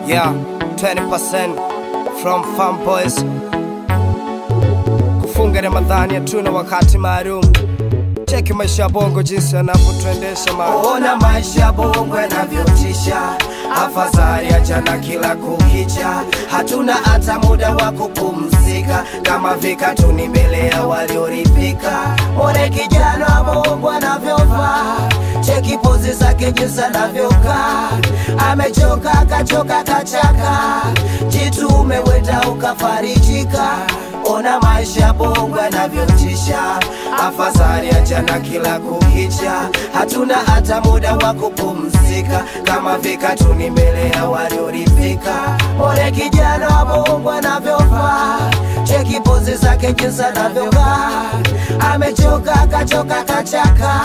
Yeah, 20% from Farm Boys. Kufunga Ramadhani hatuna wakati maalum. Cheki maisha ya bongo jinsi yanavyotuendesha ma Ona maisha ya bongo yanavyotisha, afadhali achana kila kukicha, hatuna hata muda wa kupumzika, kama vikatuni mbele ya walioridhika. One kijana wa bongo anavyovaa, cheki pozi zake jinsi anavyokaa, amechoka akachoka kachaka, jitume wenda ukafarijika. Ona maisha ya bongo yanavyotisha, afadhali achana kila kukicha, hatuna hata muda wa kupumzika, kama vikatuni mbele ya walioridhika. Ole kijana wa bongo anavyovaa, cheki pozi zake jinsi anavyokaa, amechoka akachoka kachaka,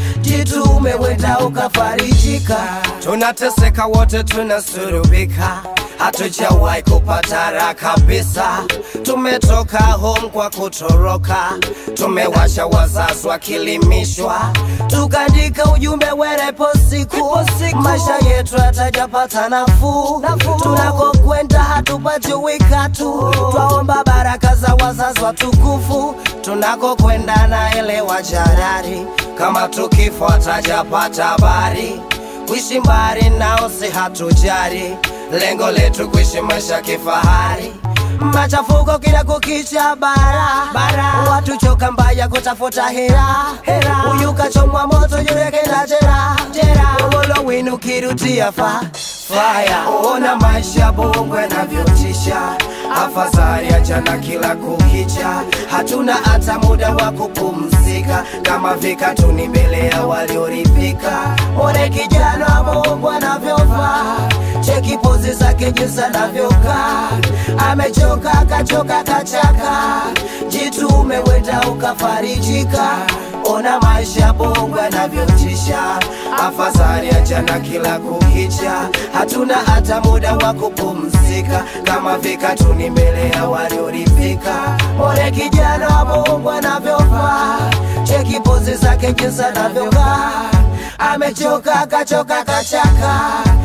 jitume wenda ukafarijika. tunateseka wote, tunasurubika, hatujawahi kupata raha kabisa. Tumetoka home kwa kutoroka, tumewasha wazazi wakilimishwa tukaandika ujumbe werepo siku, maisha yetu hatajapata nafuu, tunakokwenda hatupati wikatu, twaomba baraka za wazazi watukufu, tunakokwenda naelewa jarari, kama tukifo hatajapata habari, kuishi mbali nao si hatujari, lengo letu kuishi maisha kifahari. machafuko kila kukicha bara, bara. watu choka mbaya kutafuta hera, hera. huyu kachomwa moto yule kenda jera, jera. Ugolo winu kirutia fa faya, Ona maisha ya bongo yanavyotisha, afadhali achana kila kukicha, hatuna hata muda wa kupumzika, kama vikatuni mbele ya walioridhika. One kijana wa bongo anavyovaa, cheki pozi zake jinsi anavyokaa, amechoka akachoka kachaka, jitume wenda ukafarijika. Ona maisha ya bongo yanavyotisha, Afadhali achana kila kukicha, hatuna hata muda wa kupumzika, kama vikatuni mbele ya walioridhika. Ole kijana wa bongo anavyovaa, cheki pozi zake jinsi anavyokaa, amechoka akachoka kachaka,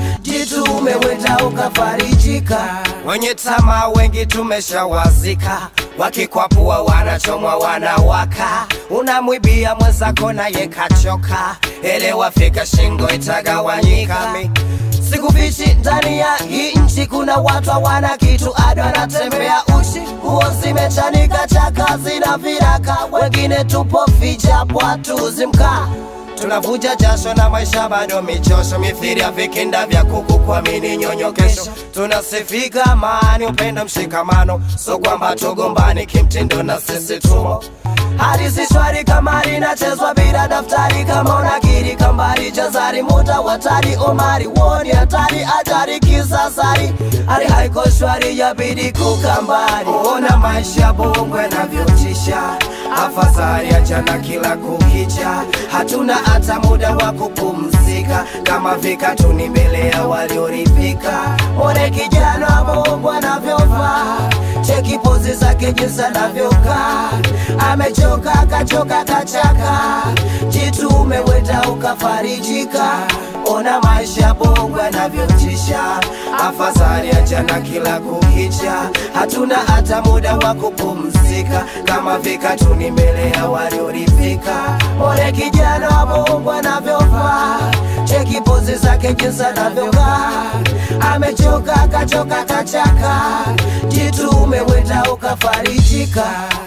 jitume wenda ukafarijika. Wenye tamaa wengi tumeshawazika, wakikwapua wanachomwa wanawaka, unamwibia mwenzako naye kachoka, elewa fika shingo itagawanyika. Mi- Sikufichi ndani ya hii nchi kuna watu hawana kitu, ado anatembea uchi, nguo zimechanika, chaka zina viraka, wengine tupo vijapo hatuzi mkaa Tunavuja jasho na maisha bado michosho, mithiri ya vikinda vya kuku kuamini nyonyo kesho. Tunasifika amani, upendo, mshikamano, so kwamba tugombani kimtindo na sisi tumo hadi si shwari kama linachezwa bila daftari, kama unakiri kambari jazari muda watari omari woni hatari ajari kisasari hali haiko shwari yabidi kukambari Ona maisha ya bongo yanavyotisha, afadhali achana kila kukicha, hatuna hata muda wa kupumzika, kama vikatuni mbele ya walioridhika. One kijana wa bongo anavyovaa, cheki pozi zake jinsi anavyokaa, amechoka akachoka kachaka, jitume wenda ukafarijika. Ona maisha ya bongo yanavyotisha, Afadhali achana kila kukicha, hatuna hata muda wa kupumzika, kama vikatuni mbele ya walioridhika. Ole kijana wa bongo anavyovaa, cheki pozi zake jinsi anavyokaa, amechoka akachoka kachaka, jitume wenda ukafarijika.